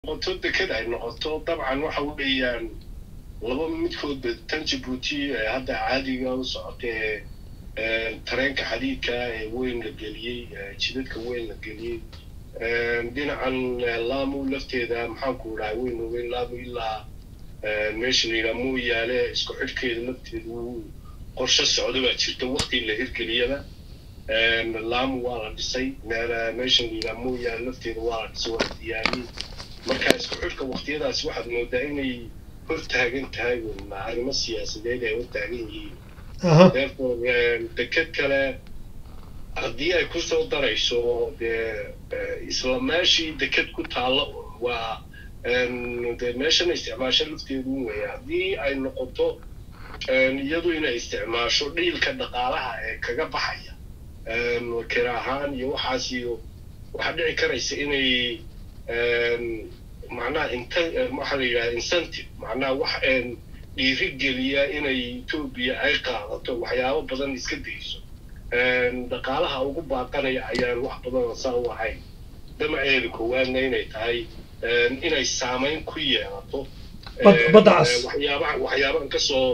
noqoto deked ay noqoto dabcan waxa weeyaan laba midkoodba tan jabuuti ee hadda caadiga u socotee tareenka xadiidka ee weyn la geliyey jidadka weyn la geliyey dhinacan laamu lafteeda maxaanku dhahay weyn weyn laamu ilaa meesha la yidhaha mooyaale isku xidhkeeda lafteedu qorshe socda baa jirta wakti la hirgeliyaba laamu waa la dhisay meesha la yidhaha mooyaale lafteeda waa la dhisay waa la diyaariyey marka isku xidhka waktiyadaas waxaad moodaa inay hortaagan tahay arrimo siyaasadeed ay hortaagan yihiin therefore deked kale haddii ay kusoo darayso dee isla meeshii deked ku taalo waa de meeshana isticmaasho lafteedu weya haddii ay noqoto iyadu inay isticmaasho dhiilka dhaqaalaha ee kaga baxaya kira ahaan iyo waxaas iyo waxaa dhici karaysa inay macnaha int waxaa la yidhaha incentive macnaha wax dhiiri geliya inay etoobiya ay qaadato waxyaabo badan iska dayso dhaqaalaha ugu baaqanaya ayaan wax badan saa u ahayn damaceeda koowaadna inay tahay inay saamayn ku yeelato badacas waxyaabaha waxyaabahan kasoo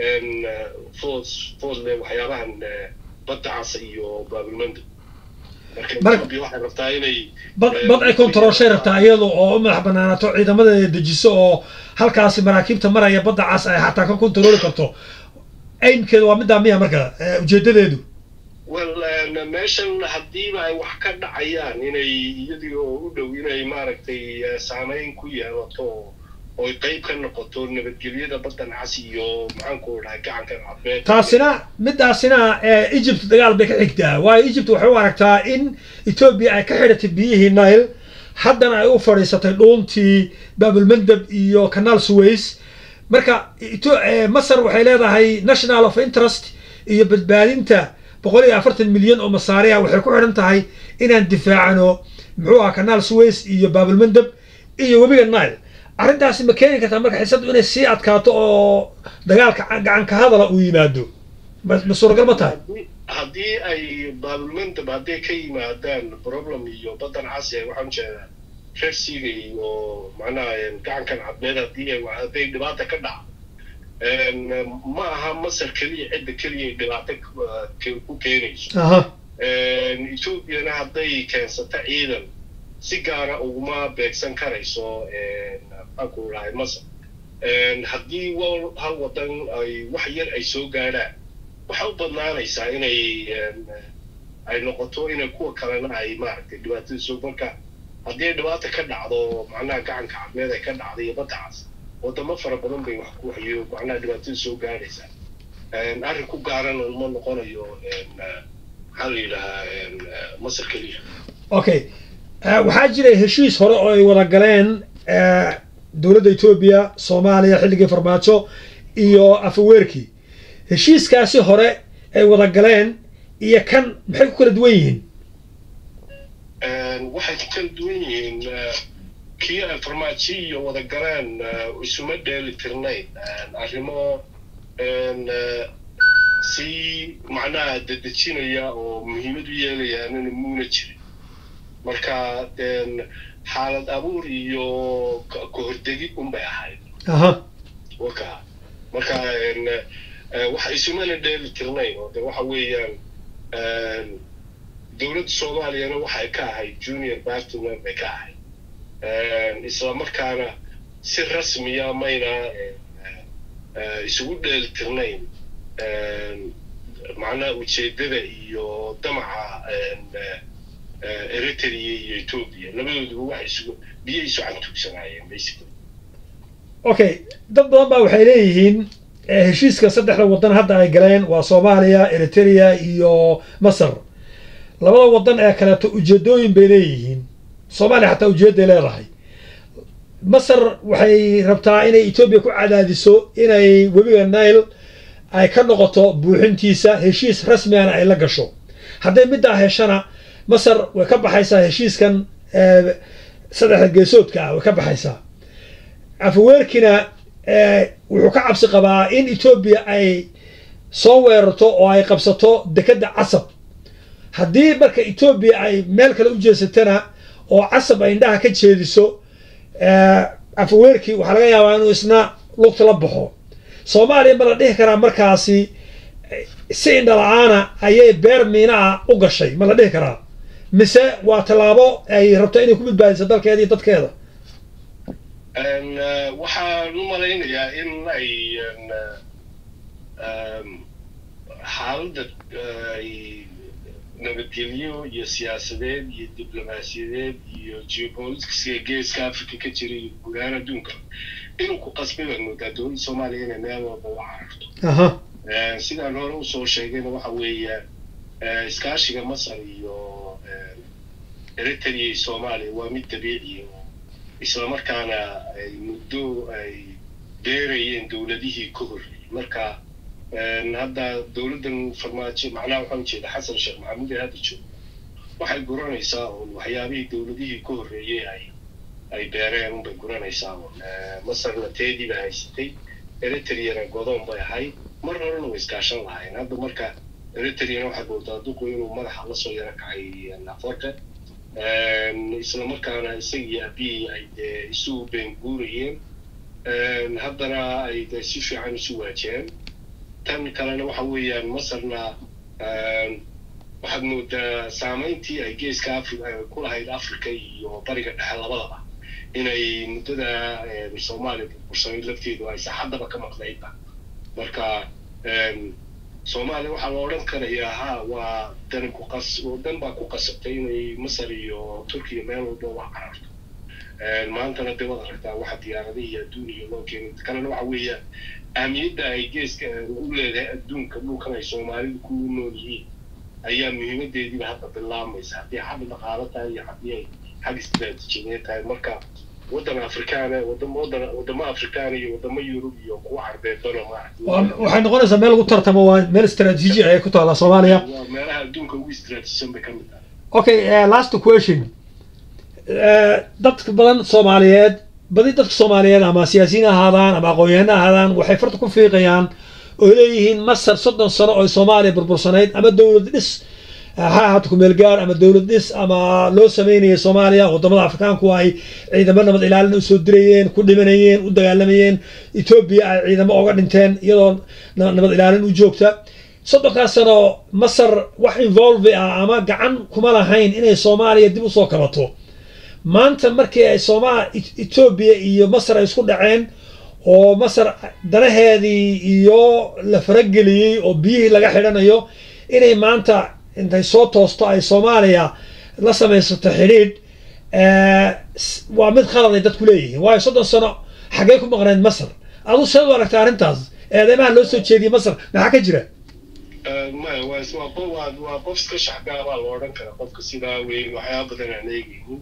food foodle waxyaabahan badacas iyo baabilmanda marka etoobiya waxay rabtaa inay bad bad ay kontarooshay rabtaa iyada oo u madax banaanaato ciidamadeeda dejiso oo halkaasi maraakiibta maraya badda cas ay xataa ka kontarooli karto aimkeeda waa middaa miya marka ujeedadeedu well meeshan haddiiba ay wax ka dhacayaan inay iyadii oo u dhow inay maaragtay saameyn ku yeelato oy qayb ka noqoto nabadgelyada baddan cas iyo maxaanku dhahay gacanka cabeed taasina midaasina egypt dagaal bay ka xigtaa waayo egypt waxay u aragtaa in etoobiya ay ka xidhatay biyihii nile haddana ay u fadhiisatay dhuuntii babulmandab iyo canal suways marka masar waxay leedahay national of interest iyo badbaadinta boqol iyo afartan milyan oo masaariya waxay ku xidhan tahay inaan difaacano muxuu aha canal suways iyo babulmandab iyo webiga nile arrintaasi ma keeni kartaa marka xiisadu inay sii adkaato oo dagaalka gacanka hadala uu yimaado ma suuragal ma tahay haddii ay baabilmandab hadday ka yimaadaan problem iyo baddan casi waxaan jeedaa rersiga iyo macnaha gacankan cadmeed haddii ay hadday dhibaata ka dhacdo ma aha masar keliya cidda keliya dhibaato ku keenayso ethoobiana hadday keensato ciidan si gaara uguma beegsan karayso maxaanku dhahay masar haddii hal wadan ay wax yar ay soo gaadhaan waxay u badnaanaysaa inay ay noqoto inay kuwa kalena ay maaragtay dhibaatada soo marka haddii ay dhibaata ka dhacdo macnaha gacanka cadmeed ay ka dhacdo iyo baddacaas wadamo fara badan bay wax ku hayo macnaha dhibaatada soo gaadhaysaa arrin ku gaarana ma noqonayo maxaa la yidhahaa masar keliya okay waxaa jiray heshiis hore oo ay wada galeen dowladda etoobiya soomaaliya xilligii farmaajo iyo afaweerkii heshiiskaasi hore ay wada galeen iyo kan maxay ku kala duwan yihiin waxay ku kala duwan yihiin kii ay farmaajo iyo wada galeen isuma dheeli tirnayn arrimo si macnaha dedejinaya oo muhiimad u yeelayaanina muuna jirin marka xaalad abuur iyo kahordegid unbay ahayd waka marka waxa isumana dheeli tirnayn oo de waxa weeyaan dowladda soomaaliyana waxay ka ahayd junior partner bay ka ahayd isla markaana si rasmiya mayna isugu dheeli tirnayn macnaha ujeedada iyo damaca eritrea iyo etoobiya labadooduba waxay isugu biyo isu cantuugsanaayeen basically okay dad badan baa waxay leeyihiin heshiiska saddexda waddan hadda ay galeen waa soomaaliya eritrea iyo masar labada waddan ee kaleeto ujeedooyin bay leeyihiin soomaaliya xataa ujeedday leedahay masar waxay rabtaa inay etoobiya ku cadaadiso inay webiga nile ay ka noqoto buuxintiisa heshiis rasmigana ay la gasho hadday middaa heshana masar way ka baxaysaa heshiiskan saddexda geesoodka ah way ka baxaysaa afaweerkina wuxuu ka cabsi qabaa in etoobiya ay soo weerarto oo ay qabsato dekedda casab haddii marka etoobiya ay meel kale u jeesatana oo casab ay indhaha ka jeediso afweerkii waxaa laga yaabaa inuu isna lugta la baxo soomaaliya ma la dhihi karaa markaasi si indhala-aana ayay beer miina ah u gashay ma la dhihi karaa mise waa tallaabo ay rabto inay ku badbaadiso dalkeeda iyo dadkeeda waxaan u malaynayaa in ay xaaladda ay nabadgelyo iyo siyaasadeed iyo diblomaasiyadeed iyo geopoliticska geeska africa ka jira iyo gudahaan adduunka inuu ku qasbay baad moodaa dowladda soomaaliya inay meel walba u cararto sidaan hore usoo sheegayna waxa weeya iskaashiga masar iyo eritrea iyo soomaaliya waa mid dabiici oo islamarkaana ay muddo ay beerayeen dowladihii ka horreeyey marka hadda dowladdan farmaajo macnaha waxaan ujeeda xasan sheekh maxamuud ee hadda joogo waxay guranaysaa oon waxyaabihii dowladihii ka horreeyey ay ay beereen unbay guranaysaa oon masarna teedii bay haysatay eritreana godoon bay ahayd mar horena way iskaashan lahayn hadda marka eritreana waxaad moodaa duqu inuu madaxa lasoo yaro kacay afarka islamarkaana isagii abiyi ay dee isu been guurayeen haddana ay de si fiican isu waajeen tan kalena waxa weeyaan masarna waxaad moodaa saamayntii ay geeska afri ku lahayd africa iyo bariga dhexe labadaba inay muddada soomaaliya burbursanayd lafteedu ay saxaddaba ka maqnaydba marka soomaaliya waxaa la odhan karayaa ha waa dan ku qas dan baa ku qasabtay inay masar iyo turkiya meel walba wax cararto maantana dee waad aragtaa waxa diyaaradihii adduuniya loo keenay kalena waxa weeyaan ahmiyadda ay geeska u leedahay adduunka dhulkan ay soomaalidu ku nool yihiin ayaa muhiimadeediiba hadda bilaamaysa haddii xagga dhaqaalo tahay iyo haddii ay xag istiraatiijiyadeed tahay marka waddan afrikaana wadamo waddan wadamo afrikaana iyo wadamo yurub iyo kuwa carbeedbana maaragtay waxay noqonaysaa meel lagu tartamo waa meel istaraatiiji ayay ku taallaa soomaaliya waa meelaha adduunka ugu istiraatiijisan bay ka mid tahay okay uh, last question dadka badan soomaaliyeed badi dadka soomaaliyeed ama siyaasiyiin ahaadaan ama aqoon-yahano ahaadaan waxay farta ku fiiqayaan oo leeyihiin masar soddon sano oo soomaaliya burbursanayd ama dowlad dhis ha ahaato kumeel gaar ama dowlad dhis ama loo sameynayay soomaaliya wadamada afrikaanku ay ciidamo nabad ilaalin usoo dirayeen ku dhimanayeen u dagaalamayeen etoobiya ay ciidamo oga dhinteen iyadoo nabad ilaalin u joogta soddonkaas sano masar wax involve ah ama gacan kuma lahayn inay soomaaliya dib usoo kabato maanta markii ay sooma etoobiya iyo masar ay isku dhaceen oo masar danaheedii iyo la farageliyey oo biyihii laga xidhanayo inay maanta intay soo toosto ay soomaaliya la samaysato xidhiidh waa mid khalad ay dadku leeyihiin waayo soddon sano xaggee ku maqnayd masar adu seed u aragta arrintaas eedeymaha loo soo jeediyey masar maxaa ka jira maya waa waa waa qof iska shaxgaabaa la odhan kara qofka sidaa weyn waxyaaba badan aan eegaynin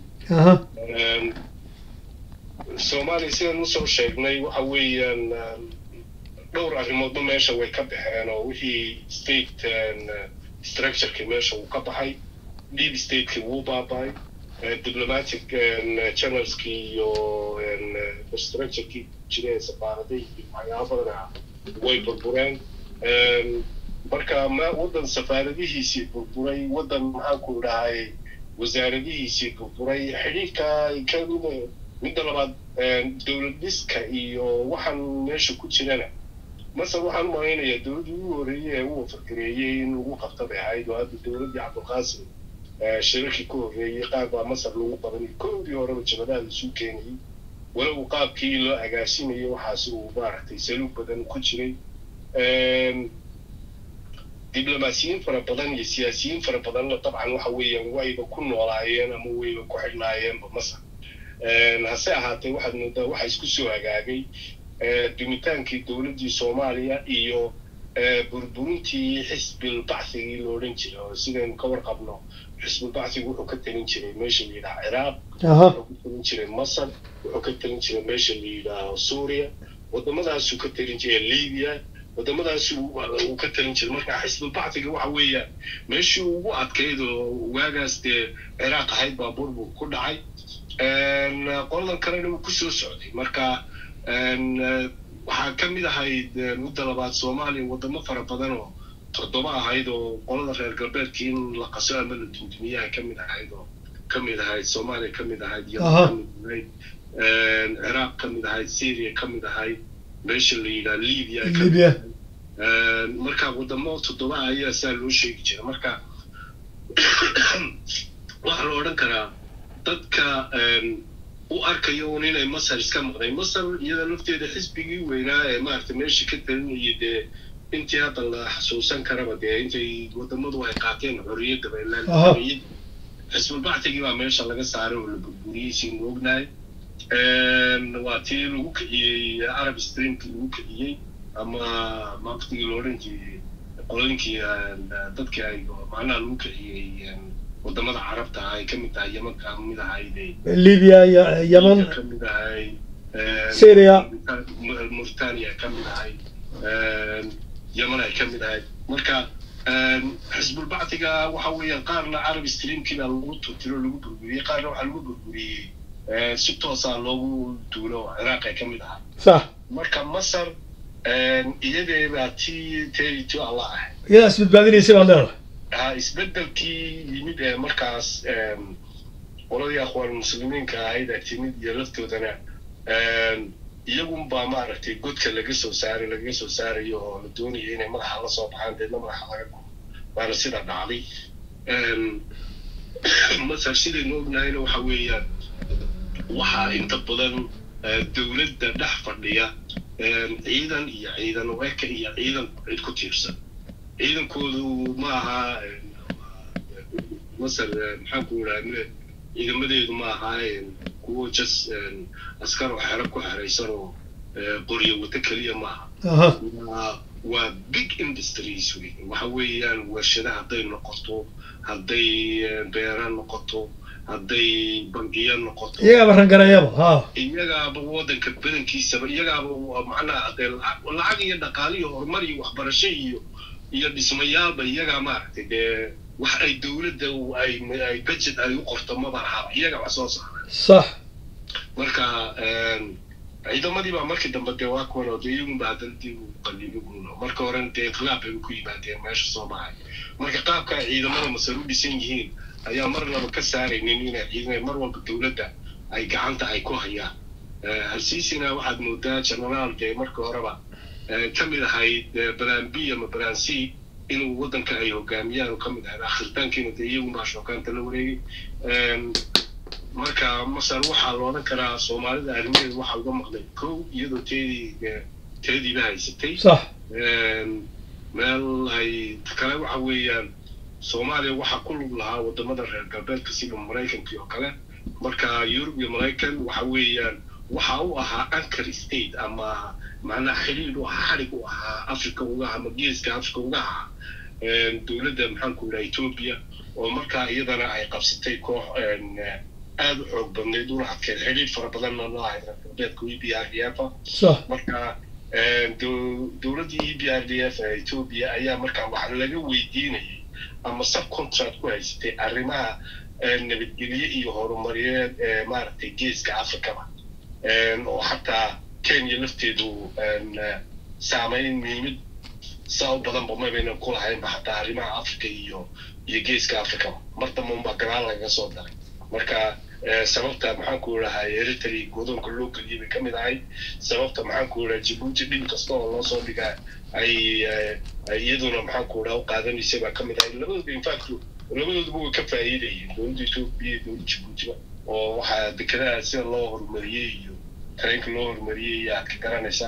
soomaaliya sidaan usoo sheegnay waxa weeyaan dhowr arrimoodba meesha way ka baxeen oo wixii state structureki meesha uu ka baxay deep stateki wuu baaba'ay diplomatic channelski iyo structureki jireen safaaraday iyo waxyaaba badana way burbureen marka ma waddan safaaradihiisii burburay waddan maxaanku dhahay wasaaradihiisii burburay xidhiidhka kamida midda labaad dowlad dhiska iyo waxaan meesha ku jirana masar waxaan umalaynayaa dowladdii ugu horreeyey ee u wafargareeyey in lagu qabta bay ahayd oo hadda dowladdii cabdulqaasim shirarkii ka horreeyey qaar baa masar lagu qabanay kowdii horeba jabadaha laisuu keenayay walow qaabkii loo agaasimayay waxaas uu maaragtay saluug badan ku jiray diblomaasiyiin fara badan iyo siyaasiyiin fara badanna dabcan waxa weeyaan wayba ku noolaayeen ama wayba ku xidhnaayeenba masar hase ahaatee waxaad moodaa waxa isku soo hagaagay dumitaankii dowladdii soomaaliya iyo burburintii xisbilbacthigii la odhan jiray oo sidaynu ka warqabno xisbulbacthigu wuxuu ka talin jiray meesha la yidhaha ciraaq wuxuu ka talin jiray masar wuxuu ka talin jiray meesha la yidhaaho suuriya wadamadaasuu ka talin jiray libiya wadamadaas uu ka talin jiray marka xisbulbactiga waxa weeyaan meeshii ugu adkayd oo waagaas dee ciraaq ahayd baa burbur ku dhacay qoladan kalena wuu kusoo socday marka waxaa ka mid ahayd mudda labaad soomaaliya wadamo fara badan oo toddoba ahayd oo qolada reer galbeedkii in la qaso ama la dundumiyaha ka mid ahayd oo ka mid ahayd soomaaliya ka mid ahayd iyo kamid ahayd ciraaq ka mid ahayd syria ka mid ahayd meesha la yidhaha libya ka mid libya ahayd marka wadamo toddoba ayaa saa loo sheegi jira marka waxaa la odhan karaa dadka u arkayo un inay masar iska maqnay masar iyada lafteeda xisbigii weynaa ee maaragtay meesha ka talinayay dee intii hadda la xasuusan karaba dee intay wadamadu ay qaateen xorriyadda baylaan Aha. xisbulbactigii baa meesha laga saaray oo la burburiyey siinu ognahay waa tii lagu kiciyey arab streamkii lagu kiciyey ama maqtigii la odhan jiray qolooyinkii dadkii ay macnaha lagu kiciyey wadamada carabta ah ay ka mid tahay yeman ka mid ahayd libya iyo yemen ka mid ahayd Syria. mauritania ka mid ahayd yemen ay ka mid ahayd marka xisbulbactiga waxa weeyaan qaarna arab streamkii baa lagu tutiro lagu burburiyey qaarna waxaa lagu burburiyey si toosaa loogu duulo oo ciraaq ay ka mid ahay sax marka masar iyadee baa tii teedi ti alla ahay iyadaa isbadbaadinaysa baad leedahay ha isbedelkii yimid ee markaas qoladii akhwaan muslimiinka ahayd ee timid iyo laftoodana iyagun baa maaragtay godka laga soo saaray lagaga soo saarayo oo la doonaya inay madaxa la soo baxaan deedna madaxa laga gubo waana sida dhacday masar sidaynu ognahayna waxa weeyaan waxaa inta badan dowladda dhex fadhiya ciidan iyo ciidan eka iyo ciidan cid ku tiirsan ciidankoodu ma aha masar maxaan ku idhaha ciidamadeedu ma aha kuwo jas askar oo xero ku xeraysan oo qoryo wata keliya ma aha aha waa waa big industries wey waxa weeyaan warshada hadday noqoto hadday beera noqoto hadday bangiyo noqoto iyagaaba rangareeyaba ha iyagaaba waddanka badankiisaba iyagaaba waa macnaha dee lacag lacag iyo dhaqaale iyo horumar iyo waxbarasho iyo iyo dhismayaalba iyagaa maaragtay dee wax ay dowladda ay ay budget ay u qorto maba ahaba iyaga wax soo saara sax marka ciidamadii baa markii dambe dee waa kuwan oo dee iyagunba haddana dib u qalibiguno marka horena dee inqilaab bay ku yimaadeen meesha soo baxay marka qaabka ay ciidamada masar u dhisan yihiin ayaa mar laba ka saaraynin inay ciidan mar walba dowladda ay gacanta ay ku hayaan halsiisina waxaad moodaa generaal dee marka horeba ka mid ahayd balan b ama balan c inuu waddanka ay hogaamiyaan oo ka mid ahayd akhiritaankiina dee iyagunbaa shookaanta la wareegay marka masar waxaa la odhan karaa soomaalida arrimaheeda waxaa uga maqlay kow iyadoo teedii teediiba haysatay sax meel ay kale waxa weeyaan soomaaliya waxaa ku lug lahaa wadamada reer galbeedka sida maraykankii oo kale marka yurub iyo maraykan waxa weeyaan waxa u ahaa anchor state ama macnaha xidhiidh u ahaa xadhig u ahaa africa uga ama geeska africa uga ahaa dowladda maxaanku idhaha etoobiya oo markaa iyadana ay qabsatay koox aada u xoog badnayd una adkeed xidhiidh fara badanna la ahayd reer galbeedka e b r d f sax marka dowladdii e b r d f ee etoobiya ayaa markaa waxa laga weydiinayay ama subcontract ku haysatay arrimaha nabadgelye iyo horumariyeed ee maaragtay geeska africaba oo xataa kenya lafteedu saameyn muhiimad saa u badanba mabaynan ku lahaynba xataa arrimaha africa iyo iyo geeska africaba mar damba unbaa gadaal lagaga soo daray marka sababta maxaanku idhahaa eritrea godoonka loo geliyay bay ka mid ahayd sababta maxaanku idhaha jibuuti dhib kasta oo loo soo dhigaa ay iyaduna maxaanku idhaha u qaadanaysay baa ka mid ahayd labadooda infact labadooduba way ka faa'iidayeen dowladda etoobiya iyo dowladda jibuutiba oo waxaa dekedaha sida loo horumariyey iyo tareenka loo horumariyey iyo aad ka garanaysaa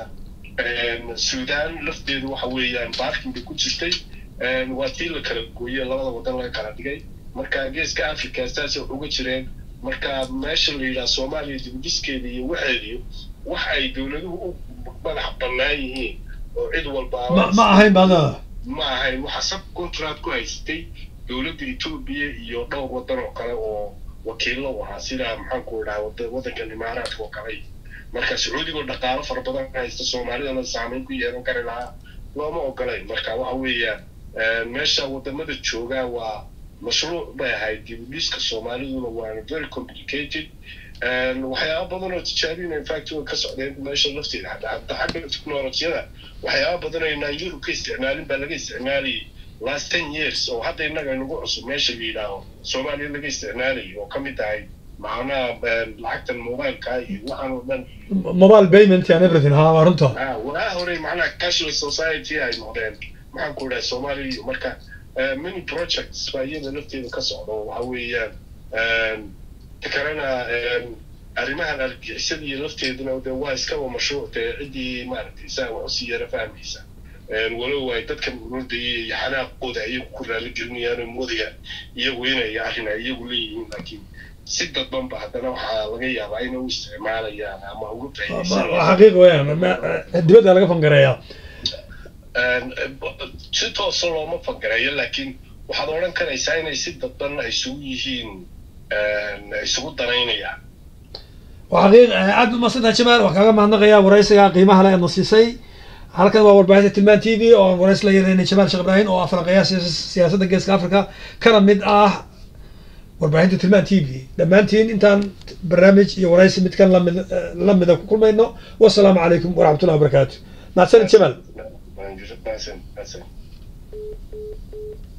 sudan lafteedu waxa weeyaan baarkin bay ku jirtay waa tii la kala gooyey labada wadan laga kala dhigay marka geeska africa saasay wax uga jireen marka meesha la yidhaha soomaaliya dibudhiskeeda iyo waxeediyo wax ay dowladuhu u madax bannaan yihiin oo cid walba ma ma ahayn baad leedahay ma ahayn waxa sub contract ku haysatay dowladda etoobiya iyo dhowr wadan oo kale oo wakiillo u ahaa sida maxaanku idhaha waddankan imaaraadka oo kale marka sacuudigoo dhaqaalo fara badan haysta soomaalidana saameyn ku yeelan kari lahaa looma ogolayn marka waxa weeyaan meesha wadamada joogaa waa mashruuc bay ahayd dibudhiska soomaaliduna waana very complicated waxyaaba badan oo tijaabina infact way ka socdeen meesha lafteeda hadda xagga technolojiyada waxyaaba badan aynaan yurub ka isticmaalin baa laga isticmaalayay last ten years oo hadda innaga nagu cusub meesha la yidhaaho soomaaliya laga isticmaalayay oo ka mid tahay macnaha lacagtan mobileka iyo waxaan oo dhan mobile payment and everything ha waa runta waa hore macnaha cashless society ay noqdeen maxaan ku dhahay soomaaliya iyo marka many projects baa iyada lafteeda ka socda oo waxa weeyaan ta kalena arrimahan argixisada iyo lafteeduna de waa iskaba mashruuc dee ciddii maaragtay saa wax usii yara fahmaysa walow ay dadkan ururdaya iyo xanaaqooda iyagu ku raali gelinayaan oo moodayaan iyagu inay arrin ay iyagu leeyihiin laakiin si dadbanba haddana waxaa laga yaabaa inay u isticmaalayaan ama ugu xaqiiq weyaan dibadda laga fangareeyaa si toosa looma fangareeyo laakiin waxaad odhan karaysaa inay si dadban ay isugu yihiin isugu danaynayaan waa xaqiiq aad u masantaha jamaal waan kaaga mahadnaqayaa waraysiga qiimaha le aadna siisay halkan waa warbaahinta tilmaan t v oo aan warays la yeelanay jamaal sheekh ibraahim oo aflanqeeya siyaasadda geeska africa kana mid ah warbaahinta tilmaan t v dhammaantiin intaan barnaamij iyo waraysi midkan lamid lamida ku kulmayno wasalaamu calaykum waraxmatullahi wabarakaatu mahadsanid jamaal